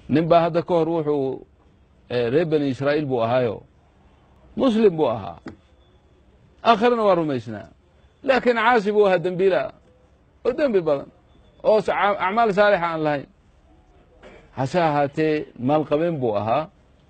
nin baa hadda ka hor wuxuu reer bani israa'iil buu ahaayo muslim buu ahaa aakhirana waa rumaysnaa laakiin caasi buu ahaa dembiila oo dembi badan oo acmaal saalixa aan lahayn hase ahaatee maalqabeen buu ahaa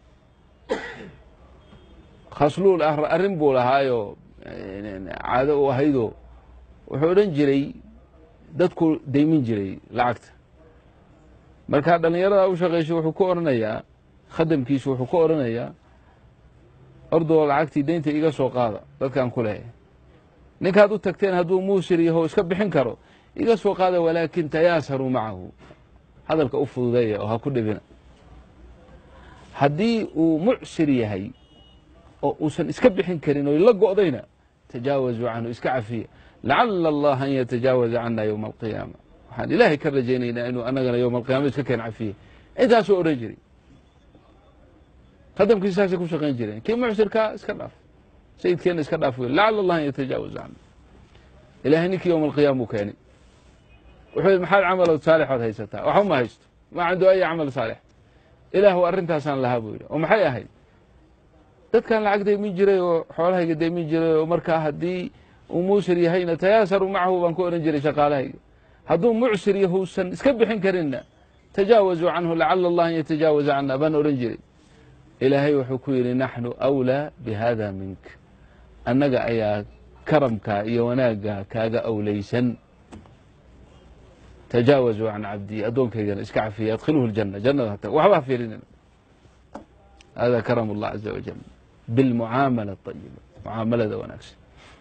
khasluul arrin buu lahaayoo caado u ahaydoo wuxuu odhan jiray dadku daymin jiray lacagta markaa dhallinyarada u shaqaysay wuxuu ku odhanayaa khadamkiisu wuxuu ku odhanayaa ordoo lacagtii deynta iga soo qaada dadkaan ku lehay ninkaad u tagteen hadduu muusir yaho iska bixin karo iga soo qaada walaakin tayaasaruu macahu hadalka u fududeeya oo ha ku dhibina haddii uu mucsir yahay oo uusan iska bixin karin oo la go'dayna tajaawazuu canhu iska cafiya lacala allah an yatajaawaza cana yowma alqiyaama waxaan ilaahay ka rajaynaynaa inuu anagana yowma alqiyama iska keen cafiya intaasuu odhan jiray khadamkiisa saasay ku shaqayn jireen kii mucsirkaa iska dhaaf sayidkeenna iska dhaaf wey lacala allah an yatajaawaza cana ilahay ninkii yowma alqiyama uu keenay wuxuu yidhi maxaad camalood saalixood haysataa waxba ma haysto maa cindu aya camal saalix ilaahu arrintaasaan lahaa buu yidhi oo maxay ahayd dadkan lacag daymin jiray oo xoolahayga daymin jiray oo markaa haddii uu muusir yahayna tayaasaru macahu baan ku odhan jiray shaqaalahayga hadduu mucsir yahuusan iska bixin karinna tajaawazuu canhu lacala allah an yatajaawaza cana baan odhan jiray ilaahay wuxuu ku yidhi naxnu awlaa bihada mink annaga ayaa karamkaa iyo wanaagga kaaga awlaysan tajaawazuu can cabdii addoonkaygana iska cafiya adkhiluhu ljana jannada hata waxba ha fiirinina hada karam allah caza wajal bilmucaamala ayiba mucaamalada wanaagsan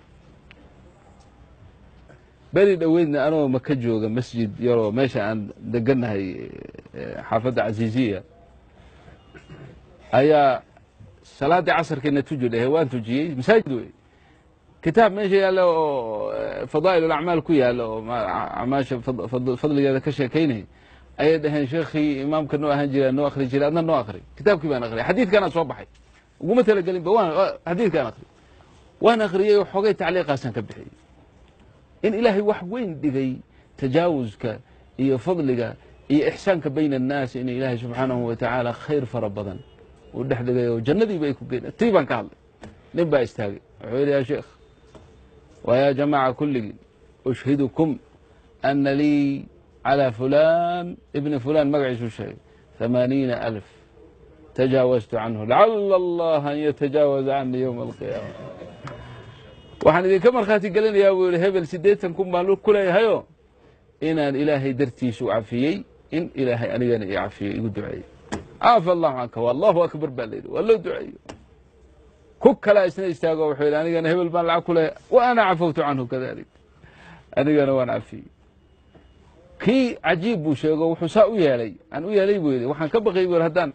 beri dhoweydna anoo maka jooga masjid yaroo meesha aan deganahay xaafadda casiiziya ayaa salaaddii casarkeena tuji dhahe waan tujiyey masaajid wey kitaab meesha yaalla oo fadaa'il alacmaal ku yaalla oo acmaasha fadligeeda ka sheekaynaya ayay dhaheen sheekhii imaamka noo ahaan jira noo akhri jiray adna noo akhri kitaabkii baan akhriyay xadiidkaana soo baxay uguma talagelinba waan xadiidkaan akhriyay waan akhriyey oo xogay tacliiqaasaan ka bixiyey in ilaahay wax weyn dhigay tajaawuska iyo fadliga iyo ixsaanka bayna annaas in ilaahay subxaanahu wa tacaala khayr fara badan uu dhex dhigay oo jannadiiba ay ku geyn tii baan ka hadlay nin baa istaagay wuxuu yidhi yaa sheekh waa yaa jamaaca kulligii ushhidukum ana lii calى fulan ibni fulan magaciisuu sheegay ثamaaniina alf tajaawaztu canhu lacala allah an yatajaawaza cani ywma alqiyaama waxaan idinka markhaati gelinayaa buu yihi hebel siddeetan kun baan ku leeyahayo inaan ilaahay dartiisu cafiyey in ilaahay anigana i cafiyey igu duceeyey caafi allahu canka wallahu akbar baa layidhi waa loo duceeyo ku kalaa isna istaago wuxuu yidhi anigana hebel baan lacag ku leeyahay wa ana cafawtu canhu kadalik anigana waan cafiyey kii cajiib buu sheego wuxuu saa u yeelay aan u yeelay buu yidhi waxaan ka baqay bu haddaan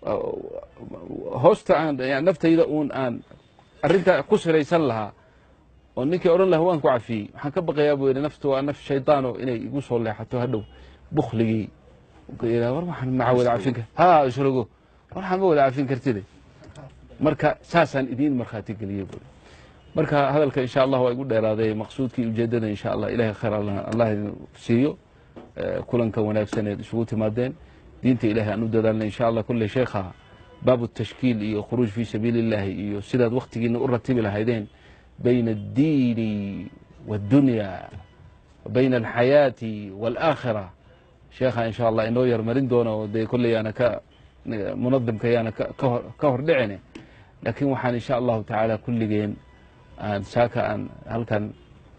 hoosta aan naftayda uun aan arrintaa ku siraysan lahaa oo ninkii odhan laha waan ku cafiyey waxaan ka baqayaa buu yidhi naftu waa naf shaydaano inay igu soo leexato hadhow bukligii war waxaan maca wada cafin kar ha isrogo war waxaan ma wada cafin kartide marka saasaan idiin markhaati geliyey buu marka hadalka insha allah waa igu dheeraaday maqsuudkii ujeedada insha allah ilahay khayr allah idin siiyo kulankan wanaagsaneed isugu timaadeen diinta ilahay aan u dadaalna insha allah kulley sheekha baabu tashkiil iyo khuruuj fii sabiili اllahi iyo sidaad waktigiina u ratibi lahaydeen bayna addiini wاddunya bayna alxayaati wاlaakhira sheekha insha allah inoo yarmarin doona oo dee kolley aana ka munadimka yaana ka hor dhicine laakiin waxaan insha allahu tacaala kulligeen aan saaka aan halkan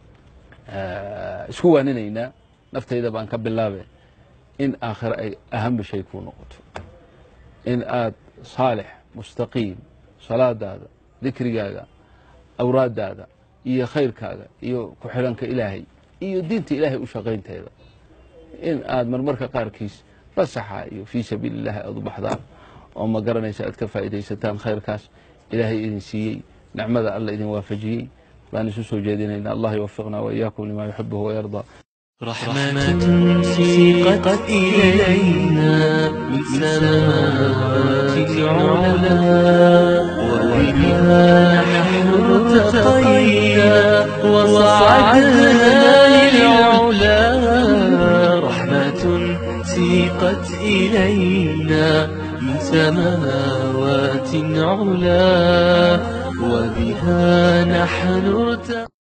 isku waaninaynaa naftayda baan ka bilaabe in aakhiro ay ahamba shay kuu noqoto in aad saalix mustaqiim salaadaada dikrigaaga awraadaada iyo khayrkaaga iyo ku xiranka ilaahay iyo diinta ilaahay u shaqaynteeda in aad marmarka qaarkiis fasaxa iyo fii sabiili illahi aad u baxdaan oo ma garanaysa aad ka faa'iidaysataan khayrkaas ilaahay idin siiyey nicmada alla idin waafajiyey baan isu soo jeedinayna allah yuwafiqna waإiyaakum lima yuxibuhu wayarضى رحمة سيقت إلينا من سماوات العلا وبها نحن ارتقينا وصعدنا للعلا رحمة سيقت إلينا إلينا من سماوات علا وبها نحن ارتقى